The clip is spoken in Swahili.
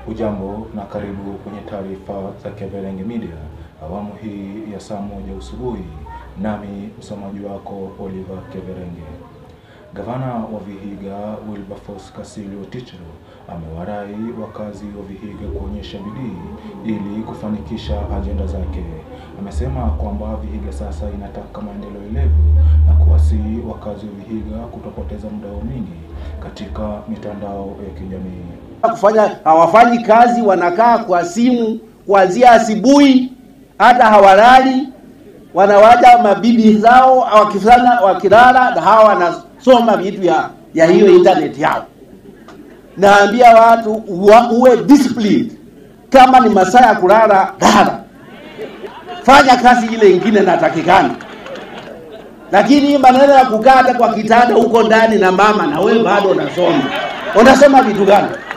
Ujambo na karibu kwenye taarifa za Keverenge Media awamu hii ya saa moja usubuhi, nami msomaji wako Oliver Keverenge. Gavana wa Vihiga Wilberforce Kasilio Tichelo amewarai wakazi wa Vihiga kuonyesha bidii ili kufanikisha ajenda zake. Amesema kwamba Vihiga sasa inataka maendeleo elevu na kuwasihi wakazi wa Vihiga kutopoteza muda wao mwingi katika mitandao ya kijamii. kufanya hawafanyi kazi, wanakaa kwa simu kuanzia asubuhi, hata hawalali, wanawaja mabibi zao wakifanya wakilala, na hawa wanasoma vitu ya, ya hiyo internet yao. Naambia watu uwa, uwe disciplined. Kama ni masaa ya kulala, lala, fanya kazi ile ingine natakikana, lakini hii maneno ya kukaa hata kwa kitanda huko ndani na mama na wewe bado unasoma, unasoma vitu gani?